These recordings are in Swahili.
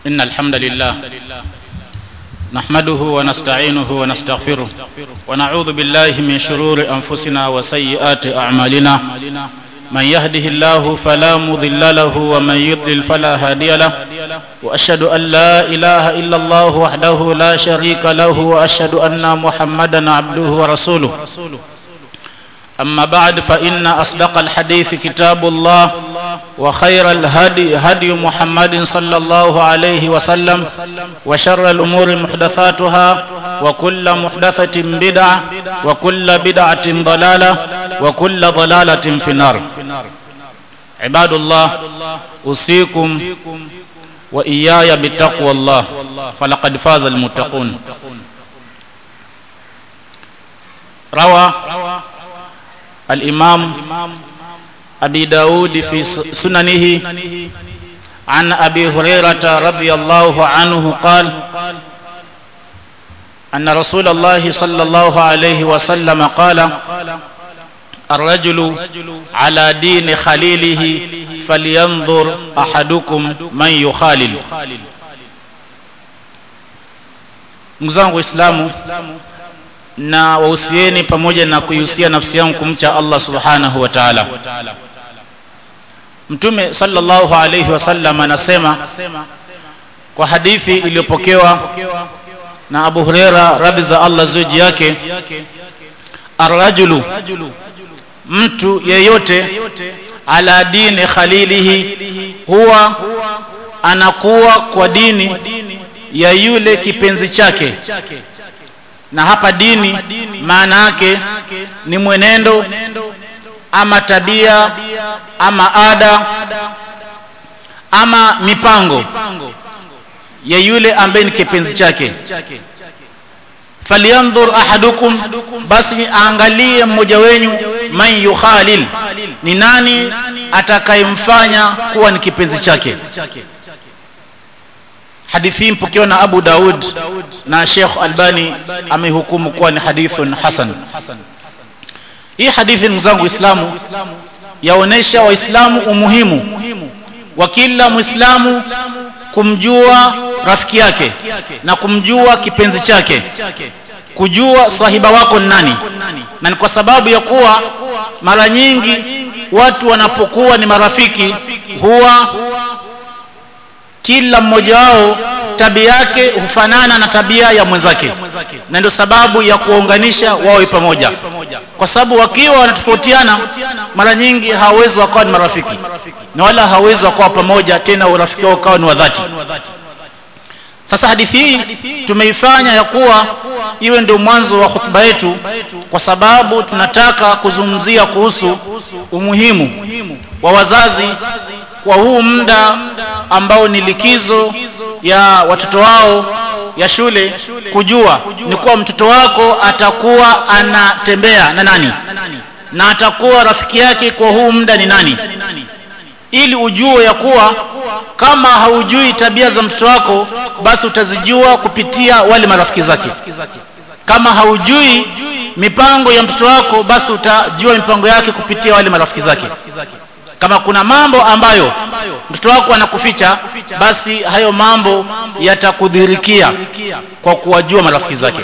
إن الحمد لله نحمده ونستعينه ونستغفره ونعوذ بالله من شرور أنفسنا وسيئات أعمالنا من يهده الله فلا مضل له ومن يضلل فلا هادي له وأشهد أن لا إله إلا الله وحده لا شريك له وأشهد أن محمدا عبده ورسوله أما بعد فإن أصدق الحديث كتاب الله وخير الهدي هدي محمد صلى الله عليه وسلم وشر الأمور محدثاتها وكل محدثة بدعة وكل بدعة ضلالة وكل ضلالة في النار عباد الله أوصيكم وإياي بتقوى الله فلقد فاز المتقون روى الإمام أبي داود في سننه عن أبي هريرة رضي الله عنه قال أن رسول الله صلى الله عليه وسلم قال الرجل على دين خليله فلينظر أحدكم من يخالل mzangu waislamu na wahusieni pamoja na kuihusia nafsi yangu kumcha Allah subhanahu wa ta'ala mtume sallallahu alayhi wasallam anasema kwa hadithi iliyopokewa na Abu Huraira radhi za Allah zuji yake arrajulu mtu yeyote ala dini khalilihi huwa anakuwa kwa dini ya yule kipenzi chake na hapa dini maana yake ni mwenendo ama tabia ama ada ama mipango ya yule ambaye ni kipenzi chake falyanzur ahadukum basi aangalie mmoja wenyu man yukhalil ni nani atakayemfanya kuwa ni kipenzi chake hadithi hii mpokewa na Abu Daud na Sheikh Albani amehukumu kuwa ni hadithun hasan hii hadithi ndugu zangu Uislamu yaonesha waislamu umuhimu wa kila muislamu kumjua rafiki yake na kumjua kipenzi chake kujua sahiba wako ni nani na ni kwa sababu ya kuwa mara nyingi watu wanapokuwa ni marafiki huwa kila mmoja wao tabia yake hufanana na tabia ya mwenzake na ndio sababu ya kuwaunganisha wawe pamoja kwa sababu wakiwa wanatofautiana mara nyingi hawawezi wakawa ni marafiki na wala hawawezi wakawa pamoja tena urafiki wao ukawa ni wa dhati sasa hadithi hii tumeifanya ya kuwa iwe ndio mwanzo wa hutuba yetu kwa sababu tunataka kuzungumzia kuhusu umuhimu wa wazazi kwa huu muda ambao ni likizo ya watoto wao ya shule kujua ni kuwa mtoto wako atakuwa anatembea na nani na atakuwa rafiki yake kwa huu muda ni nani ili ujue ya kuwa kama haujui tabia za mtoto wako basi utazijua kupitia wale marafiki zake kama haujui mipango ya mtoto wako basi utajua mipango yake kupitia wale marafiki zake kama kuna mambo ambayo mtoto wako anakuficha basi hayo mambo yatakudhirikia kwa kuwajua marafiki zake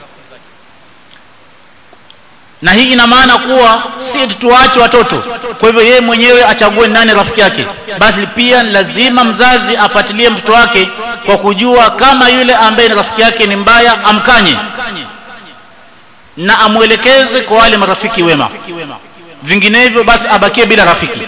na hii ina maana kuwa si tuwaache watoto kwa hivyo yeye mwenyewe achague nani rafiki yake basi pia lazima mzazi afuatilie mtoto wake kwa kujua kama yule ambaye ni rafiki yake ni mbaya amkanye na amwelekeze kwa wale marafiki wema vinginevyo basi abakie bila rafiki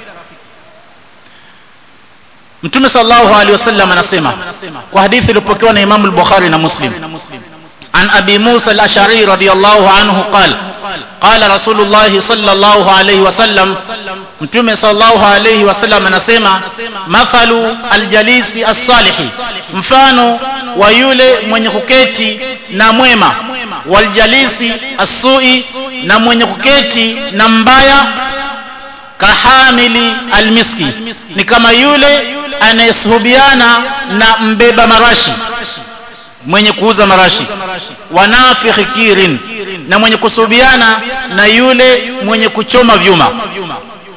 mtume sallallahu alaihi wasallam anasema kwa hadithi iliyopokewa na Imam al-Bukhari na Muslim عن أبي موسى الأشعري رضي الله عنه قال قال رسول الله صلى الله عليه وسلم متومه صلى الله عليه وسلم anasema mathalu aljalisi as-salihi mfano wa yule mwenye kuketi na mwema waljalisi as-sui na mwenye kuketi na mbaya kahamili almiski ni kama yule anayesuhubiana na mbeba marashi mwenye kuuza marashi wanafikhi kirin na mwenye kusuhubiana na yule mwenye kuchoma vyuma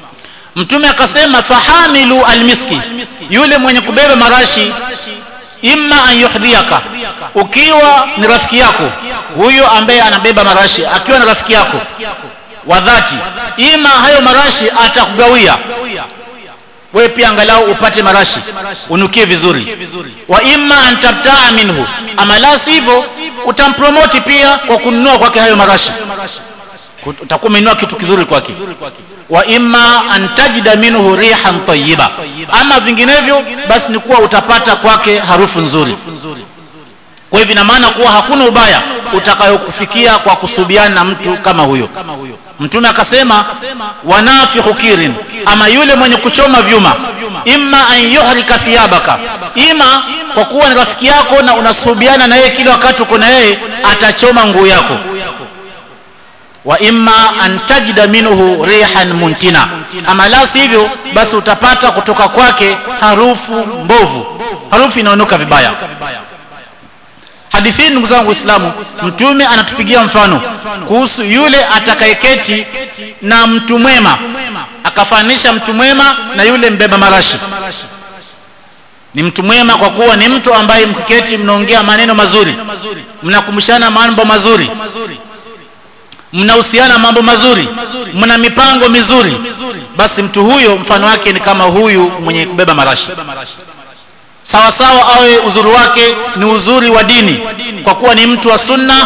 mtume akasema fahamilu almiski yule mwenye kubeba marashi imma an yuhdhiaka ukiwa ni rafiki yako huyo ambaye anabeba marashi akiwa ni rafiki yako wa dhati ima hayo marashi atakugawia wewe pia angalau upate marashi unukie vizuri wa imma an tabtaa minhu ama la sivyo utampromoti pia kwa kununua kwake hayo marashi utakuwa umeinua kitu kizuri kwake wa imma an tajida minhu rihan tayyiba ama vinginevyo basi ni kuwa utapata kwake harufu nzuri kwa hivyo ina maana kuwa hakuna ubaya utakayokufikia kwa kusubiana na mtu kama huyo mtume akasema wanafihu kirin ama yule mwenye kuchoma vyuma imma an yuhrika thiyabaka ima kwa kuwa ni rafiki yako na unasubiana na yeye kila wakati uko na yeye atachoma nguo yako wa imma an tajida minhu rihan muntina ama la sivyo basi utapata kutoka kwake harufu mbovu harufu inaonuka vibaya hadithi ndugu zangu waislamu mtume anatupigia mfano kuhusu yule atakayeketi na mtu mwema akafanisha mtu mwema na yule mbeba marashi ni mtu mwema kwa kuwa ni mtu ambaye mkiketi mnaongea maneno mazuri mnakumbushana mambo mazuri mnahusiana mambo mazuri mna mipango mizuri basi mtu huyo mfano wake ni kama huyu mwenye kubeba marashi sawa sawa awe uzuri wake ni uzuri wa dini kwa kuwa ni mtu wa sunna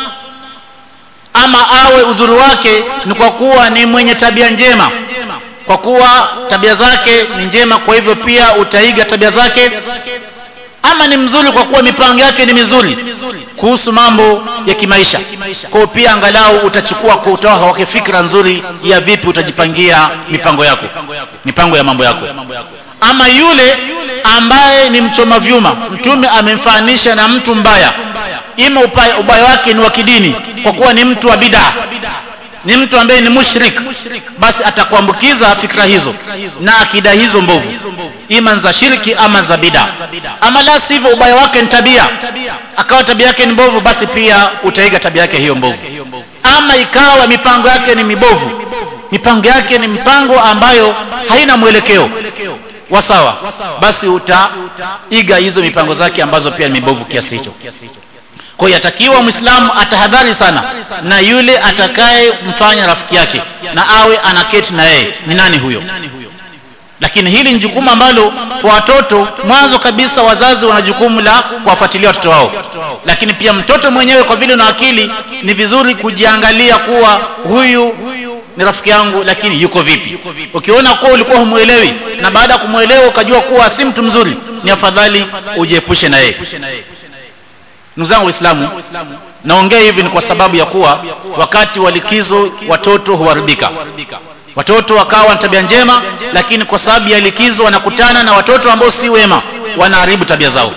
ama awe uzuri wake ni kwa kuwa ni mwenye tabia njema kwa kuwa tabia zake ni njema kwa hivyo pia utaiga tabia zake ama ni mzuri kwa kuwa mipango yake ni mizuri kuhusu mambo ya kimaisha kwa pia angalau utachukua kutoa kwake fikra nzuri ya vipi utajipangia mipango yako mipango ya mambo yako ama yule ambaye ni mchoma vyuma mtume amemfananisha na mtu mbaya ima ubaya, ubaya wake ni wa kidini kwa kuwa ni mtu wa bidaa ni mtu ambaye ni mushrik basi atakuambukiza fikra hizo na akida hizo mbovu ima za shirki ama za bida ama la sivyo ubaya wake ni tabia akawa tabia yake ni mbovu basi pia utaiga tabia yake hiyo mbovu ama ikawa mipango yake ni mibovu mipango yake ni mipango ambayo haina mwelekeo wasawa basi utaiga hizo mipango zake ambazo pia ni mibovu kiasi hicho kwa hiyo yatakiwa mwislamu atahadhari sana na yule atakaye mfanya rafiki yake na awe anaketi na yeye ni nani huyo lakini hili ni jukumu ambalo kwa watoto mwanzo kabisa wazazi wana jukumu la kuwafuatilia watoto wao lakini pia mtoto mwenyewe kwa vile una akili ni vizuri kujiangalia kuwa huyu ni rafiki yangu lakini yuko vipi ukiona kuwa ulikuwa humwelewi na baada ya kumwelewa ukajua kuwa si mtu mzuri ni afadhali ujiepushe na yeye ndugu zangu waislamu naongea hivi ni kwa sababu ya kuwa wakati wa likizo watoto huharibika watoto wakawa na tabia njema lakini kwa sababu ya likizo wanakutana na watoto ambao si wema wanaharibu tabia zao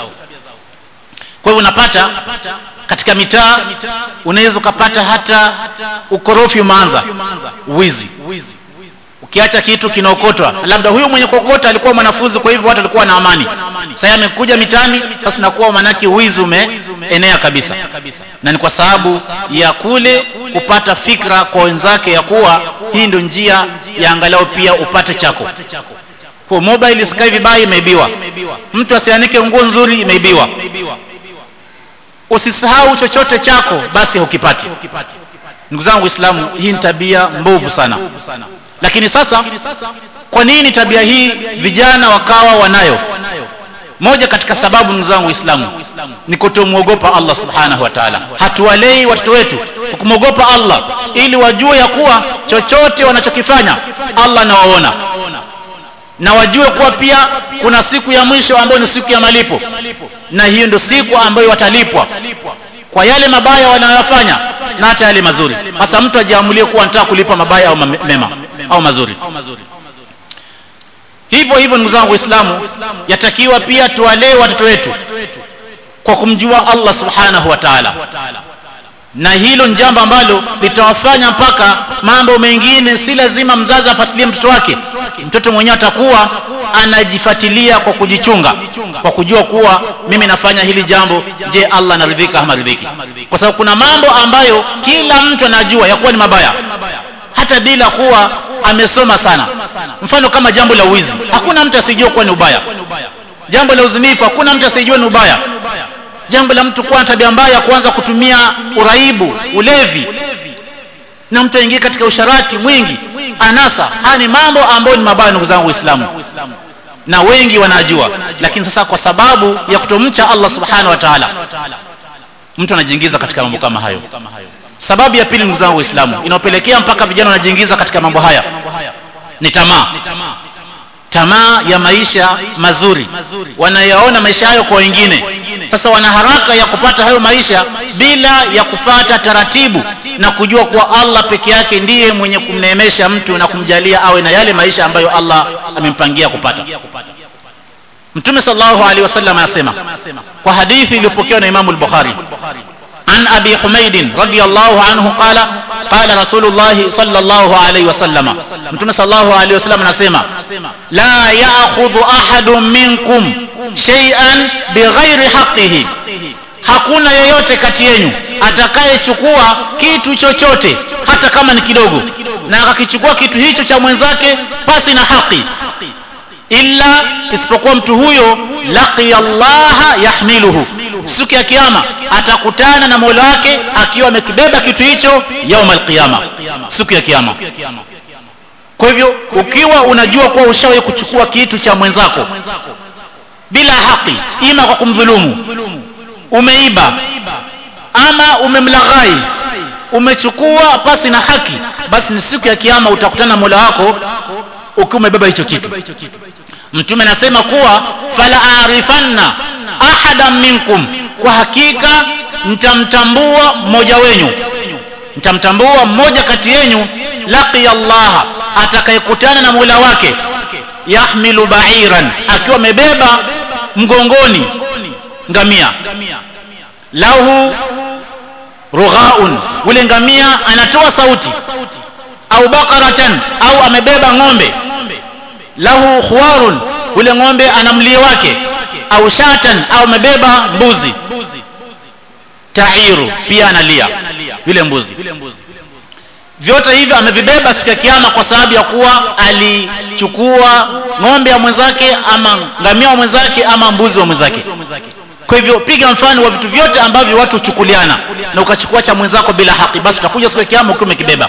kwa hivyo unapata katika mitaa unaweza ukapata hata ukorofi umeanza wizi ukiacha kitu kinaokotwa labda huyu mwenye kuokota alikuwa mwanafunzi kwa hivyo watu walikuwa na amani sasa amekuja mitani sasa nakuwa manake wizi umeenea kabisa na ni kwa sababu ya kule kupata fikra kwa wenzake ya kuwa hii ndio njia ya angalau pia upate chako kwa mobile isikae vibaya imeibiwa mtu asianike nguo nzuri imeibiwa usisahau chochote chako basi hukipati ndugu zangu waislamu hii ni tabia mbovu sana lakini sasa kwa nini tabia hii vijana wakawa wanayo moja katika sababu ndugu zangu waislamu ni kutomwogopa allah subhanahu wa taala hatuwalei watoto wetu kwa kumwogopa allah ili wajue ya kuwa chochote wanachokifanya allah anawaona na wajue kuwa pia kuna siku ya mwisho ambayo ni siku ya malipo na hiyo ndio siku ambayo watalipwa kwa yale mabaya wanayoyafanya na hata yale mazuri hasa mtu ajiamulie kuwa anataka kulipa mabaya au mema au mazuri hivyo hivyo ndugu zangu waislamu yatakiwa pia tuwalee watoto wetu kwa kumjua allah subhanahu wa taala na hilo ni jambo ambalo litawafanya mpaka mambo mengine si lazima mzazi afuatilie mtoto wake mtoto mwenyewe atakuwa anajifuatilia kwa kujichunga kwa kujua kuwa mimi nafanya hili jambo je allah anaridhika ama ridhiki kwa sababu kuna mambo ambayo kila mtu anajua ya kuwa ni mabaya hata bila kuwa amesoma sana mfano kama jambo la wizi hakuna mtu asijue kuwa ni ubaya jambo la uzinifu hakuna mtu asijue ni ubaya jambo la mtu kuwa na tabia mbaya kuanza kutumia uraibu ulevi na mtu aingie katika usharati mwingi anasa haya ni mambo ambayo ni mabaya ndugu zangu waislamu na wengi wanajua lakini sasa kwa sababu ya kutomcha allah subhanahu wa taala mtu anajiingiza katika mambo kama hayo sababu ya pili ndugu zangu waislamu inaopelekea mpaka vijana wanajiingiza katika mambo haya ni tamaa tamaa ya maisha mazuri wanayaona maisha hayo kwa wengine sasa wana haraka ya kupata hayo maisha bila ya kufata taratibu na kujua kuwa allah peke yake ndiye mwenye kumneemesha mtu na kumjalia awe na yale maisha ambayo allah amempangia kupata mtume salllahu alehi wasallam anasema kwa hadithi iliyopokewa na imamu lbukhari عن أبي حميد رضي الله عنه قال قال رسول الله صلى الله عليه وسلم متى صلى الله عليه وسلم نسمع لا يأخذ أحد منكم شيئا بغير حقه hakuna yeyote kati yenu atakayechukua kitu chochote hata kama ni kidogo na akakichukua kitu hicho cha mwenzake pasi na haki illa isipokuwa mtu huyo laqiya llaha yahmiluhu siku ya kiama atakutana na mola wake akiwa amekibeba kitu hicho yauma alqiyama siku ya kiama kwa hivyo ukiwa unajua kuwa ushawahi kuchukua kitu cha mwenzako bila haki ima kwa kumdhulumu umeiba ama umemlaghai umechukua pasi na haki basi ni siku ya kiama utakutana na mola wako ukiwa umebeba hicho kitu mtume anasema kuwa fala arifanna ahadan minkum kwa hakika mtamtambua mmoja wenyu mtamtambua mmoja kati yenyu laqiya llaha atakayekutana na mola wake yahmilu bairan akiwa amebeba mgongoni ngamia lahu rughaun ule ngamia anatoa sauti au bakaratan au amebeba ng'ombe lahu khwarun ule ng'ombe ana mlio wake au shatan au amebeba mbuzi tairu pia analia yule mbuzi vyote hivyo amevibeba siku ya kiama kwa sababu ya kuwa alichukua ng'ombe ya mwenzake ama ngamia wa mwenzake ama mbuzi wa mwenzake kwa hivyo piga mfano wa vitu vyote ambavyo watu huchukuliana na ukachukua cha mwenzako bila haki basi utakuja siku ya kiama ukiwa umekibeba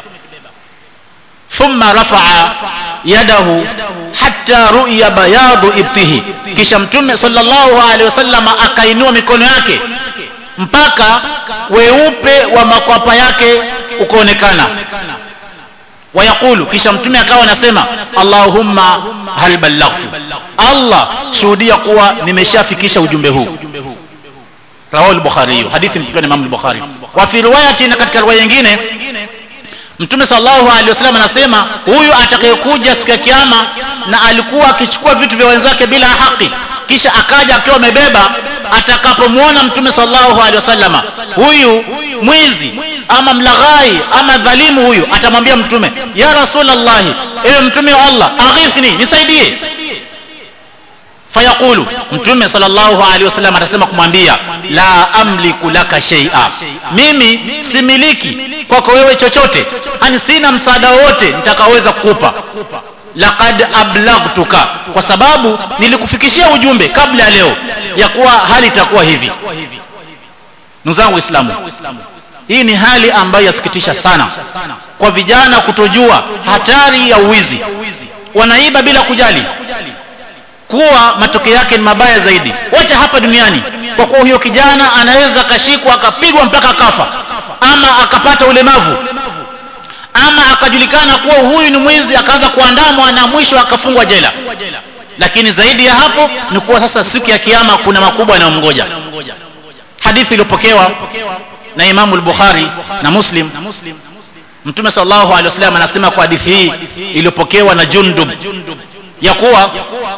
thumma rafaa yadahu hatta ru'ya bayadu ibtihi kisha mtume sallallahu alaihi wasallam akainua mikono yake mpaka weupe wa makwapa yake ukaonekana wayaqulu kisha mtume akawa anasema allahumma hal ballaghtu allah shuhudia kuwa nimeshafikisha ujumbe huu rawahu al-bukhari hadithi mpokea na imam al-bukhari wa fi riwayatin katika riwaya nyingine mtume sallallahu alaihi wasallam anasema huyu atakayekuja siku ya kiyama na alikuwa akichukua vitu vya wenzake bila haki kisha akaja akiwa amebeba atakapomwona mtume sallallahu alaihi wasallam huyu mwizi ama mlaghai ama dhalimu huyu atamwambia mtume ya rasulullah ewe mtume wa allah aghithni nisaidie fayaqulu mtume sallallahu alaihi wasallam atasema kumwambia la amliku laka shay'a mimi similiki kwako wewe chochote ani sina msaada wote nitakaoweza kukupa laqad ablaghtuka kwa sababu nilikufikishia ujumbe kabla ya leo ya kuwa hali itakuwa hivi ndugu zangu waislamu hii ni hali ambayo yasikitisha sana kwa vijana kutojua hatari ya uwizi wanaiba bila kujali kuwa matokeo yake ni mabaya zaidi wacha hapa duniani kwa kuwa huyo kijana anaweza akashikwa akapigwa mpaka akafa ama akapata ulemavu ama akajulikana kuwa huyu ni mwizi akaanza kuandamwa na mwisho akafungwa jela lakini zaidi ya hapo ni kuwa sasa siku ya kiama kuna makubwa yanayomngoja hadithi iliyopokewa na imamu al-bukhari na muslim mtume sallallahu alaihi wasallam anasema kwa hadithi hii iliyopokewa na jundub ya kuwa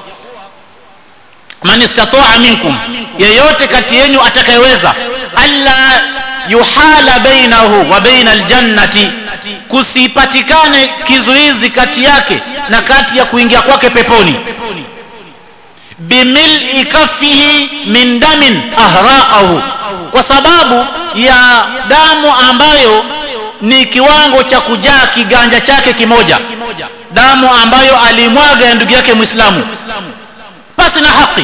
man istataa minkum yeyote kati yenu atakayeweza alla yuhala bainahu wa baina aljannati kusipatikane kizuizi kati yake na kati ya kuingia kwake peponi bimil'i kaffihi min damin ahraqahu kwa sababu ya damu ambayo ni kiwango cha kujaa kiganja chake kimoja damu ambayo alimwaga ya ndugu yake mwislamu pasi na haki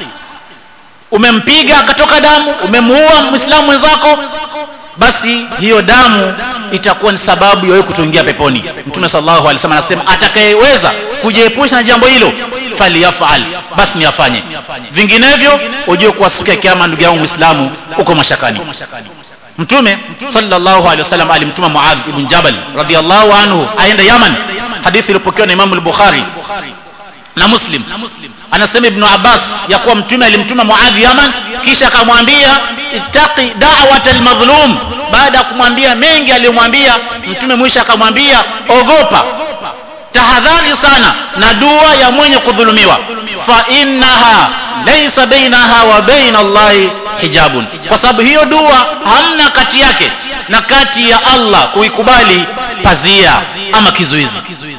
umempiga akatoka damu umemuua mwislamu mwenzako basi hiyo damu itakuwa ni sababu ya wewe kutoingia peponi mtume sallallahu alaihi wasallam anasema atakayeweza kujiepusha na jambo hilo faliyafal basi ni afanye vinginevyo ujue kuwa siku ya kiama ndugu yangu muislamu uko mashakani mtume sallallahu alaihi wasallam alimtuma muadh ibn jabal radhiallahu anhu aende yaman hadithi iliyopokewa na imamu al-bukhari na muslim anasema ibnu abbas ya kuwa mtume alimtuma muadhi yaman kisha akamwambia ittaqi da'wat almadhlum baada ya kumwambia mengi aliyomwambia mtume mwisho akamwambia ogopa tahadhari sana na dua ya mwenye kudhulumiwa fa innaha laysa bainaha wa baina allahi hijabun kwa sababu hiyo dua hamna kati yake na kati ya allah kuikubali pazia ama kizuizi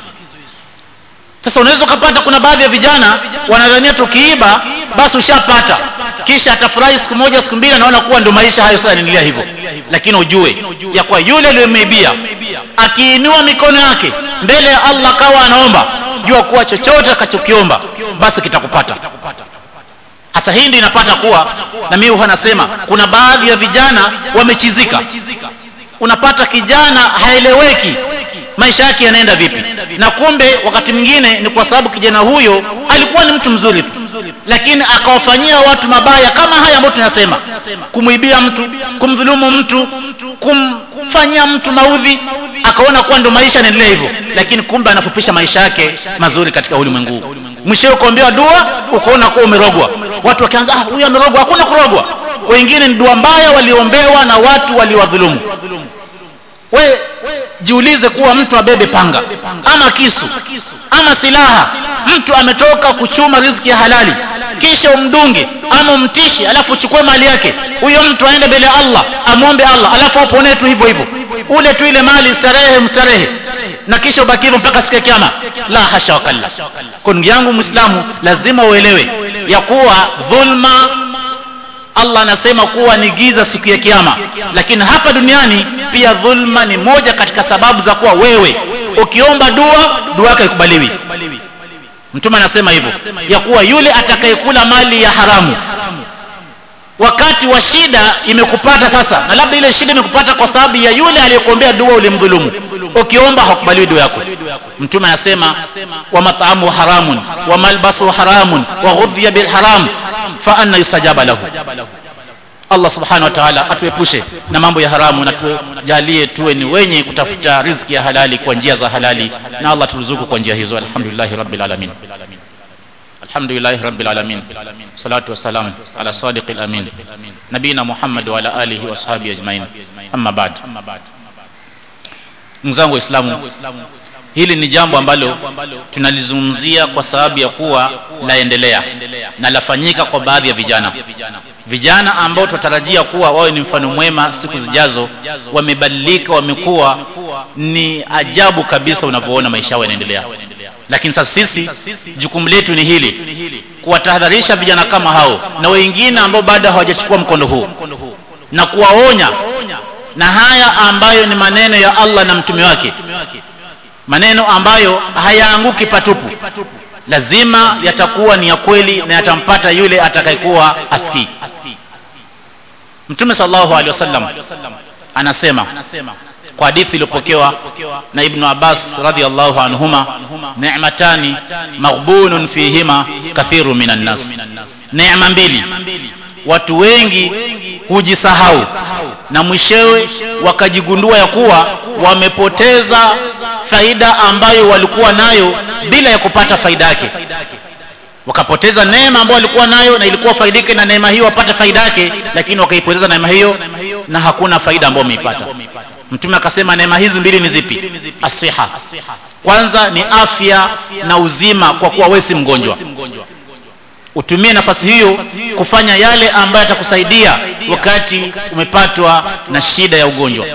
sasa unaweza ukapata kuna baadhi ya vijana wanadhania tukiiba basi ushapata kisha atafurahi siku moja siku mbili anaona kuwa ndio maisha hayo sasa yanaendelea hivyo lakini ujue ya kuwa yule aliyemeibia akiinua mikono yake mbele ya allah kawa anaomba jua kuwa chochote akachokiomba basi kitakupata hasa hii ndio inapata kuwa na mimi huwa nasema kuna baadhi ya vijana wamechizika unapata kijana haeleweki maisha yake yanaenda vipi na kumbe wakati mwingine ni kwa sababu kijana huyo alikuwa ni mtu mzuri tu lakini akawafanyia watu mabaya kama haya ambayo tunasema kumwibia mtu kumdhulumu mtu kumfanyia mtu maudhi akaona kuwa ndo maisha yanaendelea hivyo lakini kumbe anafupisha maisha yake mazuri katika ulimwengu mwishowe ukaombewa dua ukaona kuwa umerogwa watu wakianza ah, huyu amerogwa hakuna kurogwa wengine ni dua mbaya waliombewa na watu waliwadhulumu we jiulize kuwa mtu abebe panga ama kisu ama silaha mtu ametoka kuchuma riziki ya halali kisha umdunge ama umtishi alafu uchukue mali yake huyo mtu aende mbele ya allah amwombe allah alafu aponee tu hivyo hivyo ule tu ile mali starehe mstarehe na kisha ubaki hivyo mpaka siku ya kiama la hasha wakalla kwa ndugu yangu mwislamu lazima uelewe ya kuwa dhulma allah anasema kuwa ni giza siku ya kiama lakini hapa duniani pia dhulma ni moja katika sababu za kuwa wewe ukiomba dua dua yako ikubaliwi mtume anasema hivyo ya kuwa yule atakayekula mali ya haramu wakati wa shida imekupata sasa na labda ile shida imekupata kwa sababu ya yule aliyekuombea dua ulimdhulumu ukiomba hakubaliwi dua yako mtume anasema wa mat'amu haramun wa malbasu haramun wa ghudhiya bil haram fa anna yustajaba lahu Allah subhanahu wa ta'ala atuepushe na mambo ya haramu na tujalie tuwe ni wenye kutafuta riziki ya halali kwa njia za halali na Allah turuzuku kwa njia hizo alhamdulillah rabbil alamin alhamdulillah rabbil alamin salatu wassalam ala sadiqil amin nabina muhammad wa ala alihi wa sahbihi ajmain amma ba'd mzangu waislamu hili ni jambo ambalo tunalizungumzia kwa sababu ya kuwa laendelea na lafanyika kwa baadhi ya vijana vijana ambao tunatarajia kuwa wawe ni mfano mwema siku zijazo wamebadilika wamekuwa ni ajabu kabisa unavyoona maisha yao yanaendelea lakini sasa sisi jukumu letu ni hili kuwatahadharisha vijana kama hao na wengine ambao bado hawajachukua mkondo huu na kuwaonya na haya ambayo ni maneno ya Allah na mtume wake maneno ambayo hayaanguki patupu lazima yatakuwa ni ya kweli na yatampata yule atakayekuwa asikii mtume sallallahu alaihi wasallam anasema kwa hadithi iliyopokewa na ibnu abbas radhiallahu anhuma ni'matani maghbunun fihima kathiru minan nas neema mbili watu wengi hujisahau na mwishewe wakajigundua ya kuwa wamepoteza faida ambayo walikuwa nayo bila ya kupata faida yake wakapoteza neema ambayo walikuwa nayo na ilikuwa faidike na neema hiyo wapate faida yake lakini wakaipoteza neema hiyo na hakuna faida ambayo wameipata mtume akasema neema hizi mbili ni zipi asiha kwanza ni afya na uzima kwa kuwa wewe si mgonjwa utumie nafasi hiyo kufanya yale ambayo yatakusaidia wakati umepatwa na shida ya ugonjwa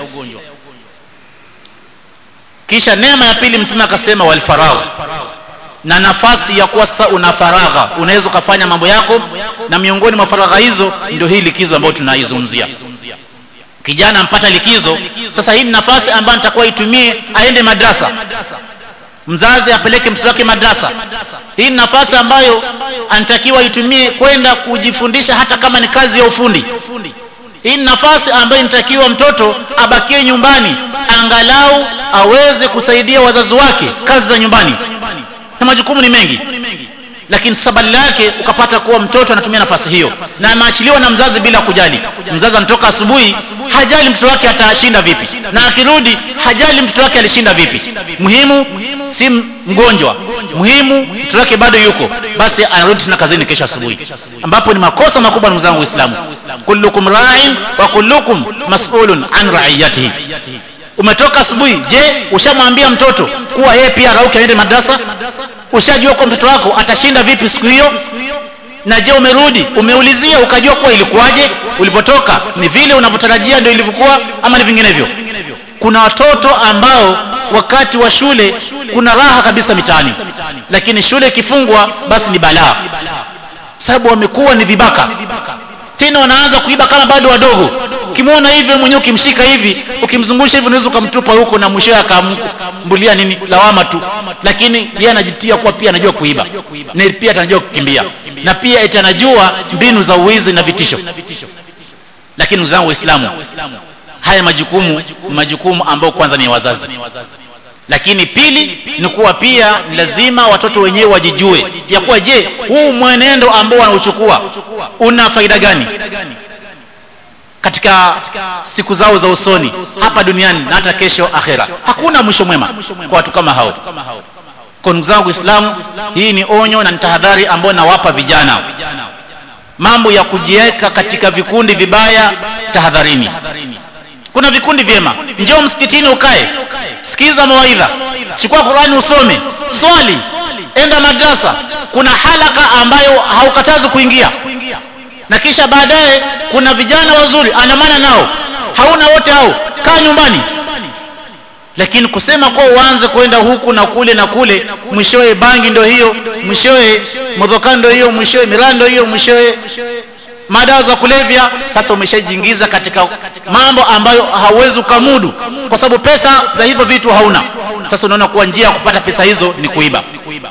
kisha neema ya pili mtume akasema walfaragha na nafasi ya kuwa sasa una faragha unaweza ukafanya mambo yako na miongoni mwa faragha hizo ndio hii likizo ambayo tunaizungumzia kijana ampata likizo sasa hii ni nafasi ambayo nitakuwa itumie aende madrasa mzazi apeleke mtoto wake madrasa hii ni nafasi ambayo anatakiwa itumie kwenda kujifundisha hata kama ni kazi ya ufundi hii ni nafasi ambayo inatakiwa mtoto abakie nyumbani angalau aweze kusaidia wazazi wake kazi za nyumbani na majukumu ni mengi lakini sabali lake ukapata kuwa mtoto anatumia nafasi hiyo na ameachiliwa na mzazi bila kujali mzazi anatoka asubuhi hajali mtoto wake atashinda vipi na akirudi hajali mtoto wake alishinda vipi muhimu si mgonjwa muhimu mtoto wake bado yuko basi anarudi tena kazini kesho asubuhi ambapo ni makosa makubwa ndugu zangu waislamu kullukum ra'in wa kullukum mas'ulun an ra'iyatihi umetoka asubuhi je ushamwambia mtoto kuwa yeye pia rauke aende madrasa ushajua kwa mtoto wako atashinda vipi siku hiyo na je umerudi umeulizia ukajua kuwa ilikuwaje ulipotoka ni vile unavyotarajia ndio ilivyokuwa ama ni vinginevyo kuna watoto ambao wakati wa shule kuna raha kabisa mitaani lakini shule ikifungwa basi ni balaa sababu wamekuwa ni vibaka tena wanaanza kuiba kama bado wadogo ukimwona hivyo mwenyewe ukimshika hivi ukimzungusha hivi unaweza ukamtupa huko na mwishowe akambulia nini lawama tu lakini yeye anajitia kuwa pia anajua kuiba na pia atanajua kukimbia na pia eti anajua mbinu za uwizi na vitisho lakini uzangu waislamu haya majukumu ni majukumu ambayo kwanza ni wazazi lakini pili ni kuwa pia lazima watoto wenyewe wajijue ya kuwa je huu mwenendo ambao wanauchukua una faida gani katika siku zao za usoni hapa duniani na hata kesho akhera hakuna mwisho mwema kwa watu kama hao kwa ndugu zangu islamu hii ni onyo na ni tahadhari ambayo nawapa vijana mambo ya kujiweka katika vikundi vibaya tahadharini kuna vikundi vyema njoo msikitini ukae sikiza mawaidha chukua qurani usome swali enda madrasa kuna halaka ambayo haukatazi kuingia na kisha baadaye kuna vijana wazuri andamana nao hauna wote hao kaa nyumbani lakini kusema kuwa uanze kwenda huku na kule na kule mwishowe bangi ndo hiyo mwishowe modhokani ndo hiyo mwishowe miraa ndo hiyo mwishowe madawa za kulevya sasa umeshajiingiza katika mambo ambayo hauwezi ukamudu kwa sababu pesa za hivyo vitu hauna sasa unaona kuwa njia ya kupata pesa hizo ni kuiba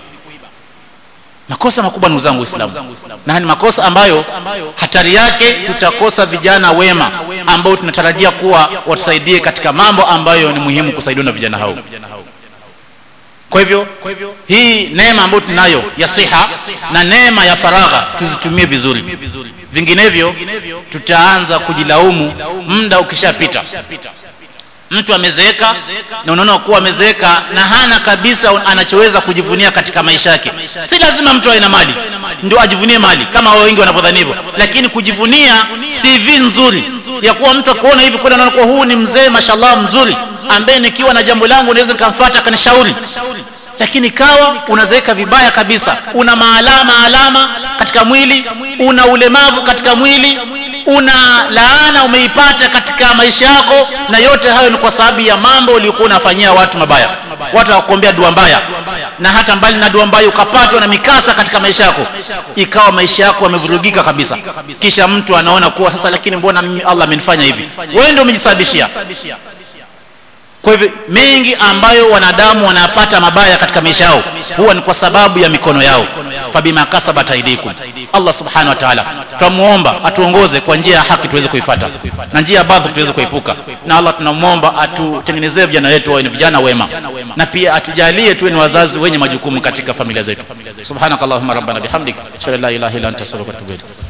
makosa makubwa ndugu zangu waislamu na ni makosa ambayo hatari yake tutakosa vijana wema ambao tunatarajia kuwa watusaidie katika mambo ambayo ni muhimu kusaidiwa na vijana hao kwa hivyo hii neema ambayo tunayo ya siha na neema ya faragha tuzitumie vizuri vinginevyo tutaanza kujilaumu muda ukishapita mtu amezeeka na unaona kuwa amezeeka na hana kabisa anachoweza kujivunia katika maisha yake si lazima mtu awe na mali ndio ajivunie mali kama wao wengi wanavyodhani hivyo lakini kujivunia cv nzuri ya kuwa mtu akuona hivi kwenda naona kuwa huu ni mzee mashallah mzuri ambaye nikiwa na jambo langu naweza nikamfuata akanishauri lakini kawa unazeeka vibaya kabisa una maalama alama katika mwili una ulemavu katika mwili una laana umeipata katika maisha yako na yote hayo ni kwa sababu ya mambo uliokuwa unafanyia watu mabaya watu wakuombea dua mbaya na hata mbali na dua mbaya ukapatwa na mikasa katika maisha yako ikawa maisha yako yamevurugika kabisa kisha mtu anaona kuwa sasa lakini mbona mimi Allah amenifanya hivi wewe ndio umejisababishia kwa hivyo mengi ambayo wanadamu wanapata mabaya katika maisha yao huwa ni kwa sababu ya mikono yao fabima kasabat aidikum Allah subhanahu wa ta'ala tunamuomba atuongoze kwa njia ya haki tuweze kuifuata na njia ya baadhi tuweze kuepuka na Allah tunamuomba atutengenezee vijana wetu wawe ni vijana wema na pia atujalie tuwe ni wazazi wenye majukumu katika familia zetu subhanakallahumma rabbana bihamdika shalla la ilaha illa anta astaghfiruka wa atubu